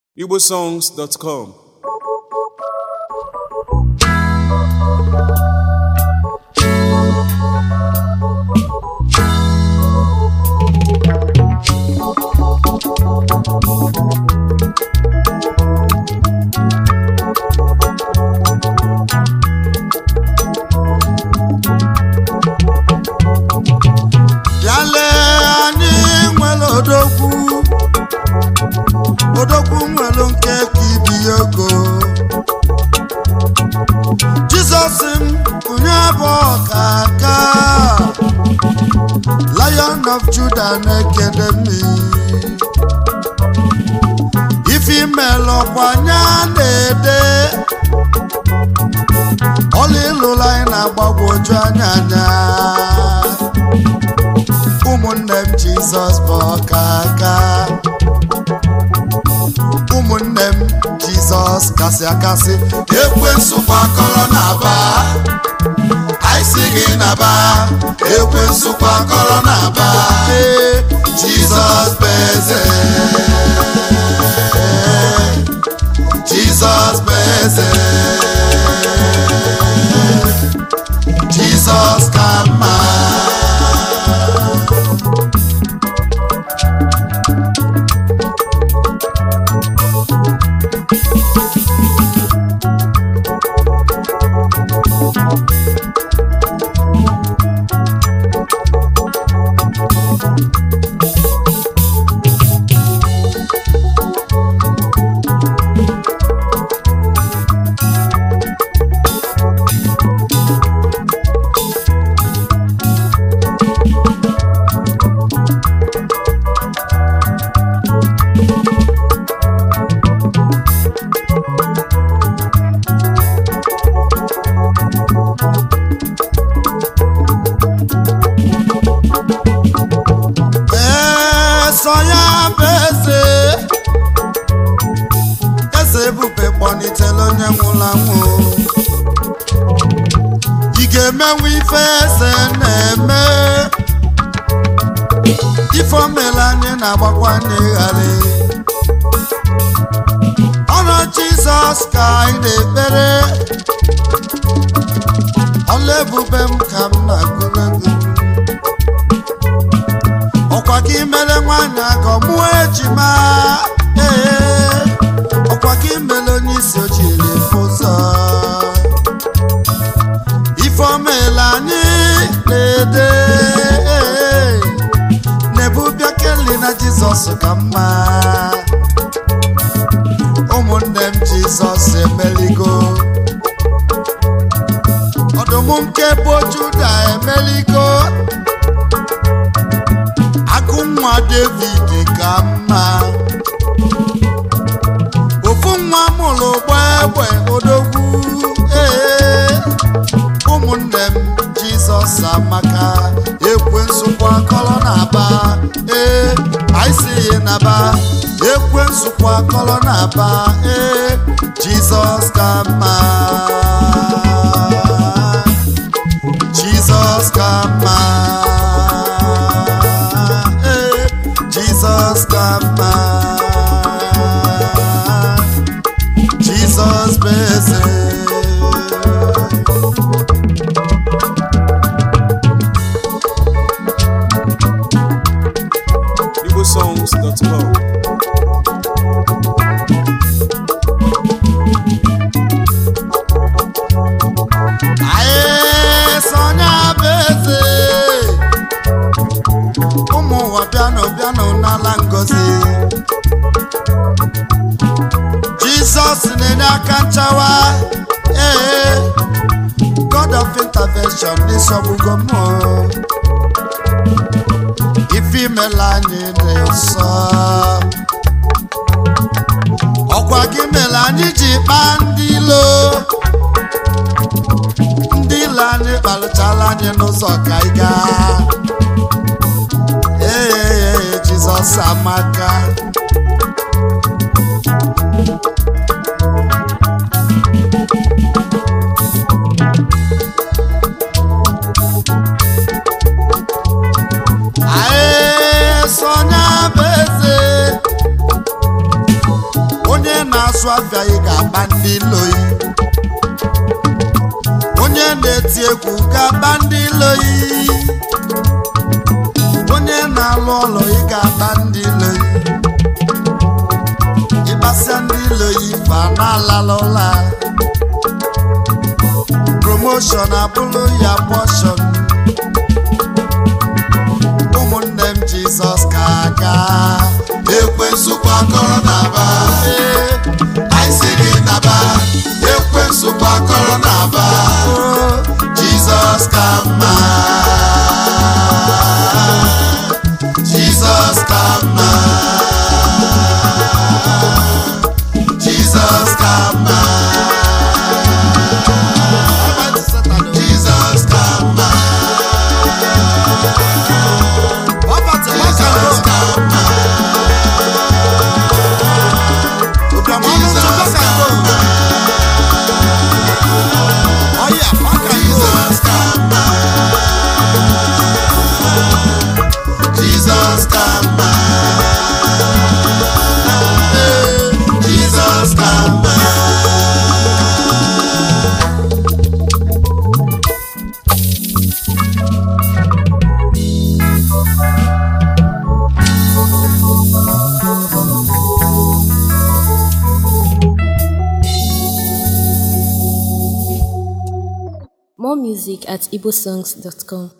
igbosongs.com bịale anyị nwere odogwu odogwu nwere nke ka ibi ya ogo jizọs m onye bụ ọkaka lion of judah na-ekele mmiri ife imelụ ọkwanye na-ede ọla ịlụla anyị na-agbagwoju anya anya ụmụnne m jizọs bụ ọkaka ụmụnne m jizọs kasị akasị ekwensu kwakọrọ na-aba anyị si gị naba ekwensu kwakọrọ na-aba ee jizọs bụ eze jizọs bụ eze jizọs ka mma eso ya bụ eze eze ebube kpọlitere onye nwụrụ anwụ ị ga-emenwe ife eze na-eme ife o mere anyị na-agbakwa n'ịghara ọnụ jizọs ka anyị na-ekpere ọla ebube m ka m na-agụrụ egwu ọkwa gị mere nwanyị aka mụọ ejima ee ọkwa gị mere onye isi ojiri ụzọ ife omela anyị na-ede ee, na-ebubịa keli na jizọs ka mma ụmụnne m jizọs emeligo ọdụm nke bụ juda emeligo agụ nwa david ka mma ofu nwa mụrụ gbegbe odogwu ee ụmụnne m jizọs amaka ekwensụkwa kọrọ na-aba ee anyị si ya naba ekwensụkwa kọrọ na-aba ee jizọs ka mma jizọs ka mma ee jizọs ka mma jizọs bụ eze igbosongs.com anyị sonya bụ eze ụmụ ụwa bịanụ bịanụ n'ala ngozi jizọs na-enye aka nchawa ee god of intervention n'isogbugo m ife imela anyị dị nsọ ọkwa gị mere anyị ji kpaa ndị ilo ndị ile anyị kparịchala anyị n'ụzọ ka anyị gaa ee jizọs amaka anyị sonya bụ eze na-asụ afịa ị ga-agba ndị loyi onye na-eti egwu ga-agba ndị loyi onye na-alụ ọlụ ị ga-agba ndị loyi ịgbasịa ndị loyi fa na-alala ụla promoshọn abụrụ ya pọshọn ụmụnne m jizọs ka aga ekwensu kwakọrọ n'aba anyị si gị naba ekwensu kwakọrọ n'aba jizọs ka mma jizọs ka mma jizọs ka mma jizọs ka mma jizọs ka mma jizọs ka mma jizọs ka mma jizọs ka mma jizọs ka mma More music at igbosongs.com.